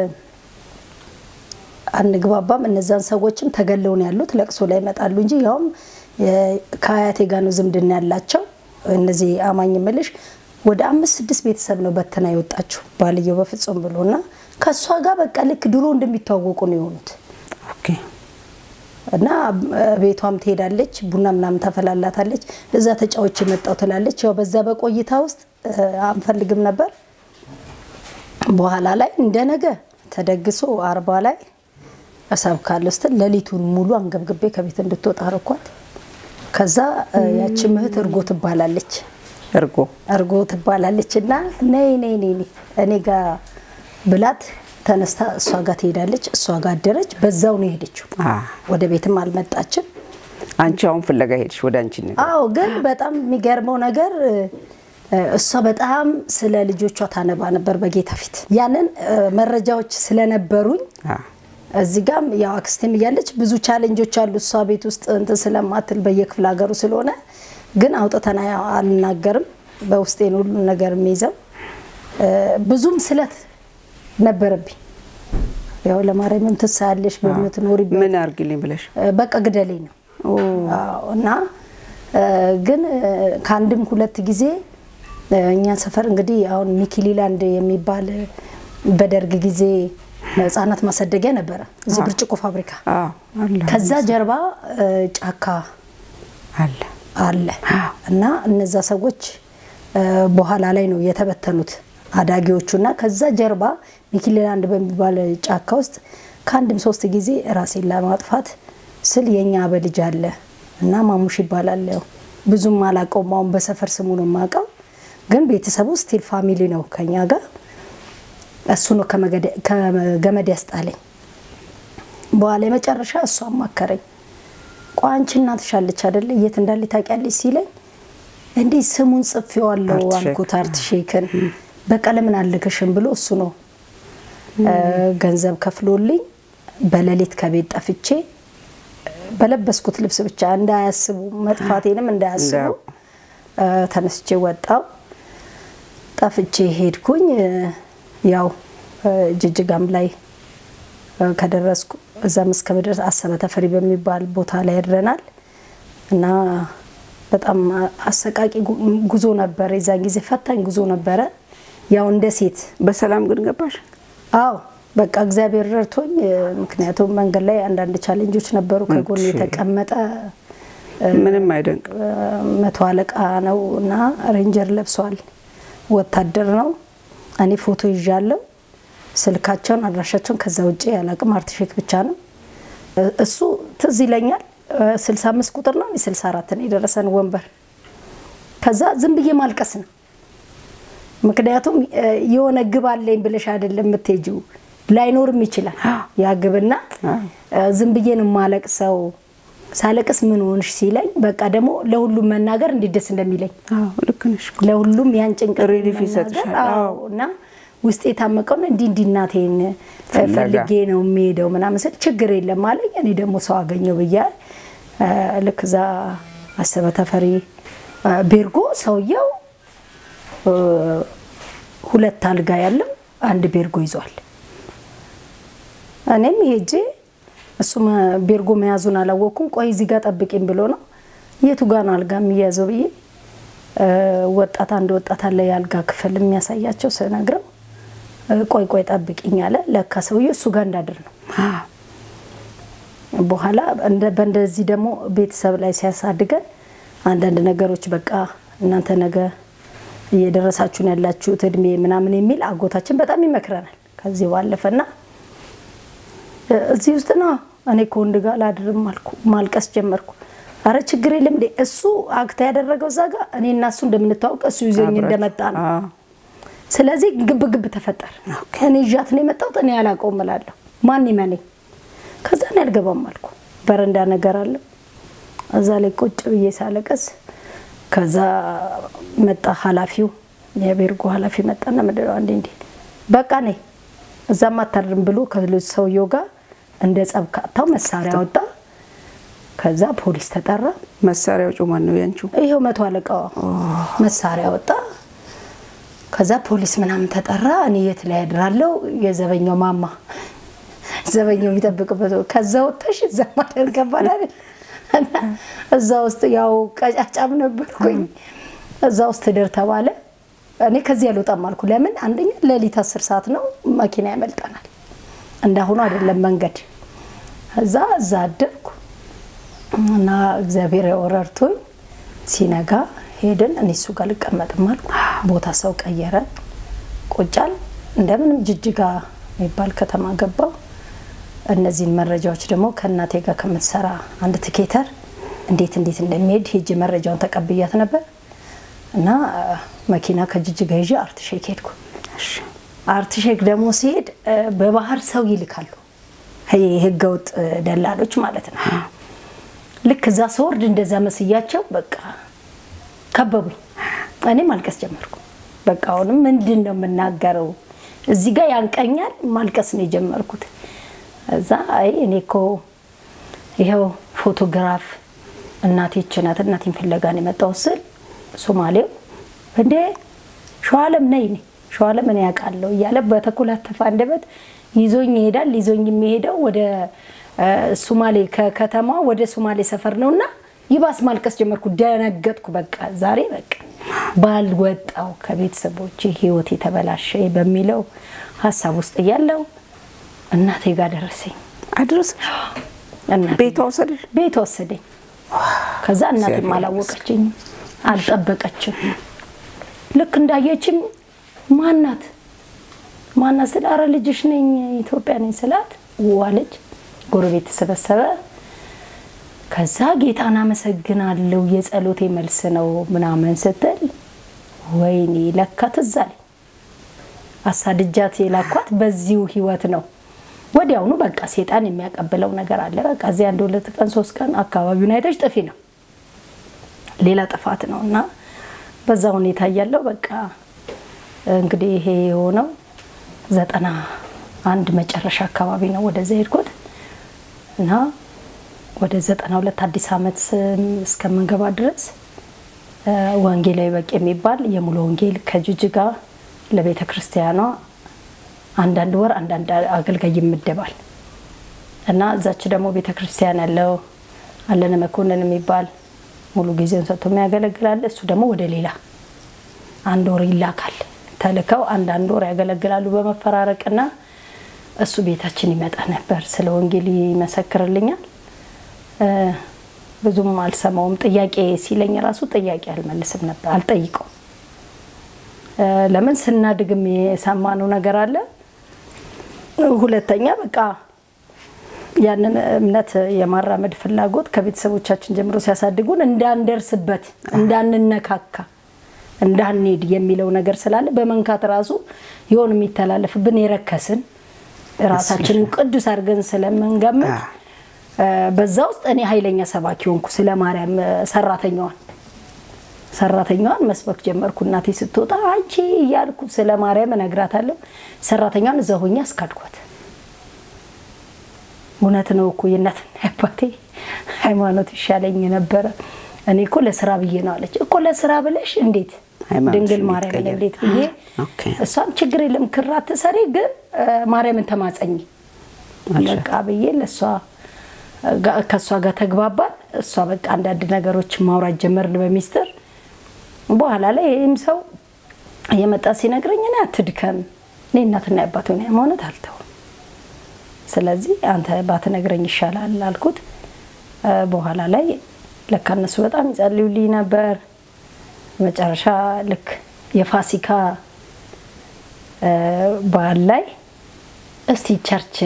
አንግባባም። እነዛን ሰዎችም ተገለው ነው ያሉት። ለቅሶ ላይ ይመጣሉ እንጂ ያውም የ- ከአያቴ ጋር ነው ዝምድና ያላቸው። እነዚህ አማኝ ምልሽ ወደ አምስት ስድስት ቤተሰብ ነው በትና የወጣችው ባልየው በፍጹም ብሎ እና ከእሷ ጋር በቃ ልክ ድሮ እንደሚተዋወቁ ነው የሆኑት ኦኬ እና እ፣ ቤቷም ትሄዳለች፣ ቡና ምናምን ታፈላላታለች። እዛ ተጫዎች የመጣው ትላለች። ያው በዛ በቆይታ ውስጥ እ፣ አንፈልግም ነበር። በኋላ ላይ እንደ ነገ ተደግሶ አርባ ላይ እሰብካለሁ ስትል ሌሊቱን ሙሉ አንገብግቤ ከቤት እንድትወጣ አረኳት። ከዛ እ፣ ያቺ እህት እርጎ ትባላለች እርጎ እርጎ ትባላለች እና ነይ ነይ ነይ ነይ እኔ ጋር ብላት ተነስታ እሷ ጋር ትሄዳለች። እሷ ጋር አደረች። በዛው ነው የሄደችው። አ ወደ ቤትም አልመጣችም። አንቺ አሁን ፍለጋ ሄድሽ ወደ አንቺ ነገር አዎ ግን በጣም የሚገርመው ነገር እ፣ እሷ በጣም ስለ ልጆቿ ታነባ ነበር በጌታ ፊት። ያንን እ፣ መረጃዎች ስለነበሩኝ አ እዚህ ጋም ያው አክስቴም እያለች ብዙ ቻሌንጆች አሉ። እሷ ቤት ውስጥ እንትን ስለማትል በየክፍለ ሀገሩ ስለሆነ ግን አውጥተን አልናገርም። በውስጤን ሁሉ ነገር የሚይዘው እ፣ ብዙም ስለት ነበረብኝ። ያው ለማርያምም ትሳያለሽ በምትኖሪበት ምን አርግልኝ ብለሽ እ፣ በቃ ግደሌ ነው ኦ አዎ፣ እና ግን ከአንድም ሁለት ጊዜ እኛ ሰፈር እንግዲህ አሁን ሚኪሊላንድ የሚባል በደርግ ጊዜ ህጻናት ማሳደጊያ ነበረ እዚህ ብርጭቆ ፋብሪካ። አዎ አለ ከዛ ጀርባ ጫካ አለ አለ እና እነዛ ሰዎች በኋላ ላይ ነው የተበተኑት አዳጊዎቹ እና ከዛ ጀርባ ሚኪሊላንድ በሚባል ጫካ ውስጥ ከአንድም ሶስት ጊዜ ራሴን ለማጥፋት ስል የኛ አበልጅ አለ እና ማሙሽ ይባላል። ያው ብዙም አላውቀውም፣ አሁን በሰፈር ስሙ ነው የማውቀው። ግን ቤተሰቡ ስቲል ፋሚሊ ነው ከኛ ጋር። እሱ ነው ከገመድ ያስጣለኝ። በኋላ የመጨረሻ እሱ አማከረኝ። ቆይ አንቺ እናትሽ አለች አይደለ የት እንዳለ ታውቂያለሽ ሲለኝ እንዲህ ስሙን ጽፌዋለሁ አርትሼክ። አልኩት። አርትሼክን በቃ ለምን አልልክሽም ብሎ እሱ ነው ገንዘብ ከፍሎልኝ በሌሊት ከቤት ጠፍቼ በለበስኩት ልብስ ብቻ እንዳያስቡ መጥፋቴንም እንዳያስቡ እንዳያውቁ። እ፣ ተነስቼ ወጣው ጠፍቼ ሄድኩኝ። እ፣ ያው እ፣ ጅጅጋም ላይ እ፣ ከደረስኩ እዛም እስከምደርስ አሰበ ተፈሪ በሚባል ቦታ ላይ ያድረናል እና በጣም አሰቃቂ ጉ- ጉዞ ነበር። የዛን ጊዜ ፈታኝ ጉዞ ነበረ። ያው እንደ ሴት በሰላም ግን ገባሽ? አዎ በቃ እግዚአብሔር ረድቶኝ እ፣ ምክንያቱም መንገድ ላይ አንዳንድ ቻሌንጆች ነበሩ። ከጎን እሺ። የተቀመጠ ምንም አይደንቅ። እ፣ መቶ አለቃ ነው እና ሬንጀር ለብሷል። ወታደር ነው። እኔ ፎቶ ይዣለሁ። ስልካቸውን አድራሻቸውን ከዛ ውጭ ያላቅም አርትሼክ ብቻ ነው። እ፣ እሱ ትዝ ይለኛል። እ፣ 65 ቁጥር ነው እኔ 64 ነው የደረሰን ወንበር። ከዛ ዝም ብዬ ማልቀስ ነው ምክንያቱም እ፣ የሆነ ግብ አለኝ ብለሽ አይደለም የምትሄጂው፣ ላይኖርም ይችላል ያ ግብና እ፣ ዝም ብዬ ነው የማለቅሰው። ሳለቅስ ምን ሆንሽ ሲለኝ በቃ ደግሞ ለሁሉም መናገር እንዴት ደስ እንደሚለኝ አዎ ልክ ነሽ እኮ። ለሁሉም ያን ጭንቀት ሪሊፍ መናገር፣ ይሰጥሻል። አዎ። አዎ። እና ውስጥ የታመቀውን እንዲህ እንዲህ እናቴን እ፣ ፍለጋ። ፈልጌ ነው የሚሄደው ምናምን ስል ችግር የለም አለኝ። እኔ ደግሞ ሰው አገኘው ብዬ እ፣ ልክ እዛ አሰበ ተፈሪ እ፣ ቤርጎ ሰውየው እ፣ ሁለት አልጋ ያለው አንድ ቤርጎ ይዟል። እኔም ሄጄ እሱም ቤርጎ መያዙን አላወቅኩም። ቆይ እዚህ ጋር ጠብቂኝ ብሎ ነው የቱ ጋ ነው አልጋ የሚያዘው ብዬ እ፣ ወጣት አንድ ወጣት አለ የአልጋ ክፍል የሚያሳያቸው ስነግረው እ፣ ቆይ ቆይ ጠብቂኝ አለ። ለካ ሰውዬው እሱ ጋር እንዳድር ነው። በኋላ እንደ- በእንደዚህ ደግሞ ቤተሰብ ላይ ሲያሳድገን አንዳንድ ነገሮች በቃ እናንተ ነገ እየደረሳችሁ ነው ያላችሁት እድሜ ምናምን የሚል አጎታችን በጣም ይመክረናል። ከዚህ ባለፈና እ፣ እዚህ ውስጥ ነው እኔ ከወንድ ጋር ላድርም አልኩ። ማልቀስ ጀመርኩ። አረ ችግር የለም እንዴ እሱ አክታ ያደረገው እዛ ጋር እኔ እና እሱ እንደምንታወቅ እሱ ይዞኝ አብራችሁ። እንደመጣ ነው። አዎ። ስለዚህ ግብ ግብ ተፈጠረ። እኔ ይዣት ነው የመጣሁት እኔ አላውቀውም እላለሁ። ማን ይመነኝ? ከዛ እኔ አልገባም አልኩ። በረንዳ ነገር አለ እዛ ላይ ቁጭ ብዬ ሳለቀስ ከዛ መጣ ኃላፊው የቤርጎ ኃላፊ መጣና ምንድን ነው አንዴ እንዴ በቃ ኔ እዛም አታድርም ብሎ ከሌሎች ሰውየው ጋር እንደ ጸብ ካታው መሳሪያ ወጣ። ከዛ ፖሊስ ተጠራ። መሳሪያው ጩማን ነው ያንቺው? ይሄው መቶ አለቃዋ መሳሪያ ወጣ። ከዛ ፖሊስ ምናምን ተጠራ። እኔ የት ላይ ያድራለሁ? የዘበኛው ማማ ዘበኛው የሚጠብቅበት ከዛ ወጥተሽ እዛ ማደር ገባል አይደል? እና እዛ ውስጥ ያው ቀጫጫም ነበርኩኝ። እዛ ውስጥ ትደር ተባለ። እኔ ከዚህ አልወጣም አልኩ። ለምን? አንደኛ ሌሊት አስር ሰዓት ነው፣ መኪና ያመልጠናል። እንዳሁኑ አይደለም መንገድ። እዛ እዛ አደርኩ እና እግዚአብሔር ረድቶኝ ሲነጋ ሄድን። እኔ እሱ ጋር ልቀመጥም አልኩ። ቦታ ሰው ቀየረ። ቁጫል እንደምንም ጅጅጋ የሚባል ከተማ ገባው። እነዚህን መረጃዎች ደግሞ ከእናቴ ጋር ከምትሰራ አንድ ትኬተር እንዴት እንዴት እንደሚሄድ ሄጅ መረጃውን ተቀብያት ነበር እና መኪና ከጅጅጋ ይዤ አርትሼክ ሄድኩ። አርትሼክ ደግሞ ሲሄድ እ፣ በባህር ሰው ይልካሉ፣ ይሄ ህገወጥ ደላሎች ማለት ነው። ልክ እዛ ስወርድ እንደዛ መስያቸው በቃ ከበቡኝ። እኔ ማልቀስ ጀመርኩ። በቃ አሁንም ምንድን ነው የምናገረው? እዚህ ጋር ያንቀኛል። ማልቀስ ነው የጀመርኩት። እዛ አይ እኔ እኮ ይኸው ፎቶግራፍ እናቴ ይህች ናት፣ እናቴን ፍለጋ ነው የመጣሁት ስል ሶማሌው እንዴ ሸዋለም ነይ እኔ ሸዋለም እኔ ያውቃለሁ እያለ በተኮላተፈ አንደበት ይዞኝ ይሄዳል። ይዞኝ የሚሄደው ወደ እ፣ ሶማሌ ከከተማ ወደ ሶማሌ ሰፈር ነው እና ይባስ ማልቀስ ጀመርኩ። ደነገጥኩ። በቃ ዛሬ በቃ ባልወጣው ከቤተሰቦች ህይወት የተበላሸ በሚለው ሀሳብ ውስጥ እያለው እናቴ ጋር ደረሰኝ። አድረስ እናቴ ቤቷ ወሰደሽ? ቤት ወሰደኝ። ከዛ እናቴም እግዚአብሔር አላወቀችኝ፣ አልጠበቀችም። ልክ እንዳየችም ማናት ማናት ስል አረ ልጅሽ ነኝ ኢትዮጵያ ነኝ ስላት ዋለች። ጎረቤት ተሰበሰበ። ከዛ ጌታን አመሰግናለሁ የጸሎቴ መልስ ነው ምናምን ስትል ወይኔ ለካ ትዝ አለኝ። አሳድጃት የላኳት በዚሁ ህይወት ነው። ወዲያውኑ በቃ ሴጣን የሚያቀብለው ነገር አለ። በቃ እዚህ አንድ ሁለት ቀን ሶስት ቀን አካባቢውን አይተሽ ጥፊ ነው፣ ሌላ ጥፋት ነው እና በዛ ሁኔታ እያለው በቃ እንግዲህ ይሄ የሆነው ዘጠና አንድ መጨረሻ አካባቢ ነው ወደዛ ሄድኩት እና ወደ ዘጠና ሁለት አዲስ ዓመት እስከምንገባ ድረስ ወንጌላዊ በቂ የሚባል የሙሉ ወንጌል ከጅጅጋ ለቤተ ክርስቲያኗ አንዳንድ ወር አንዳንድ አገልጋይ ይመደባል እና እዛች ደግሞ ቤተ ክርስቲያን ያለው አለነ መኮንን የሚባል ሙሉ ጊዜውን ሰጥቶ የሚያገለግላል። እሱ ደግሞ ወደ ሌላ አንድ ወር ይላካል። ተልከው አንዳንድ ወር ያገለግላሉ በመፈራረቅና እሱ ቤታችን ይመጣ ነበር። ስለ ወንጌል ይመሰክርልኛል። ብዙም አልሰማውም። ጥያቄ ሲለኝ ራሱ ጥያቄ አልመልስም ነበር፣ አልጠይቀውም። ለምን ስናድግም የሰማነው ነገር አለ። ሁለተኛ በቃ ያንን እምነት የማራመድ ፍላጎት ከቤተሰቦቻችን ጀምሮ ሲያሳድጉን እንዳንደርስበት፣ እንዳንነካካ፣ እንዳንሄድ የሚለው ነገር ስላለ በመንካት ራሱ የሆን የሚተላለፍብን የረከስን ራሳችንን ቅዱስ አድርገን ስለምንገምት በዛ ውስጥ እኔ ኃይለኛ ሰባኪ ሆንኩ። ስለ ማርያም ሰራተኛዋን ሰራተኛዋን መስበክ ጀመርኩ። እናቴ ስትወጣ አንቺ እያልኩ ስለ ማርያም እነግራታለሁ። ሰራተኛዋን እዛ ሆኜ አስካድኳት። እውነት ነው እኮ የእናትና የአባቴ ሃይማኖት ይሻለኝ ነበረ። እኔ እኮ ለስራ ብዬ ነው አለች። እኮ ለስራ ብለሽ እንዴት ድንግል ማርያምን እንዴት ብዬ እሷም ችግር የለም ክራት ትሰሪ፣ ግን ማርያምን ተማጸኝ በቃ ብዬ ለእሷ ከእሷ ጋር ተግባባን። እሷ በቃ አንዳንድ ነገሮች ማውራት ጀመርን በሚስጥር። በኋላ ላይ ይህም ሰው እየመጣ ሲነግረኝ እኔ አትድከም፣ እኔ እናትና የአባት ሆነ ሃይማኖት አልተውም፣ ስለዚህ አንተ ባትነግረኝ ይሻላል አልኩት። በኋላ ላይ ለካ እነሱ በጣም ይጸልዩልኝ ነበር። መጨረሻ ልክ የፋሲካ በዓል ላይ እስቲ ቸርች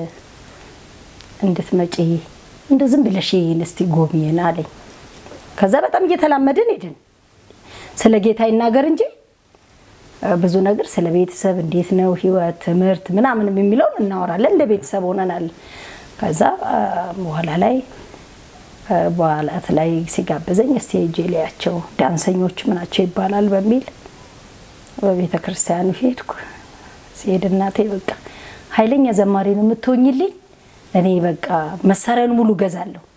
እንድትመጪ እንደ ዝም ብለሽ ይህን እስቲ ጎብኝን አለኝ። ከዛ በጣም እየተላመድን ሄድን። ስለ ጌታ ይናገር እንጂ ብዙ ነገር ስለ ቤተሰብ እንዴት ነው ህይወት፣ ትምህርት ምናምን የሚለውን እናወራለን። እንደ ቤተሰብ ሆነናል። ከዛ በኋላ ላይ በዓላት ላይ ሲጋብዘኝ እስቲ ሄጄ ላያቸው ዳንሰኞች ምናቸው ይባላል በሚል በቤተ ክርስቲያኑ ሄድኩ። ሲሄድ እናቴ በቃ ኃይለኛ ዘማሪ ነው የምትሆኝልኝ እኔ በቃ መሳሪያውን ሙሉ ገዛለሁ